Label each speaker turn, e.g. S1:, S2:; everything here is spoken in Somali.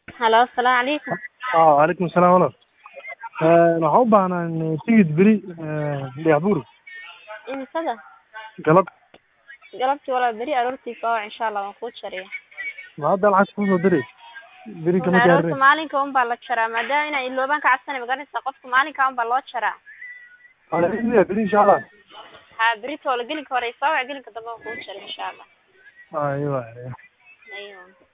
S1: halo asalaamu calaykum
S2: aa calaykum asalaam walaal waxaan u baahnaa tigid beri dhagaxbuur
S1: imisada
S2: galab
S1: galabtii walaa beri aroortii soo wac insha allah waan kuu jariya
S2: ma hadda lacag kusoo diray beri kama
S1: aroorta
S2: gaarin
S1: maalinka un baa la jaraa maadaama inaa iloobaan ka cabsanay magaranaysa qofka maalinka un baa loo jaraa
S2: alhamdulilah beri insha allah
S1: ha beri toola gelinka hore soo wac gelinka dambe waan kuu jaray insha allah
S2: aywa
S1: aywa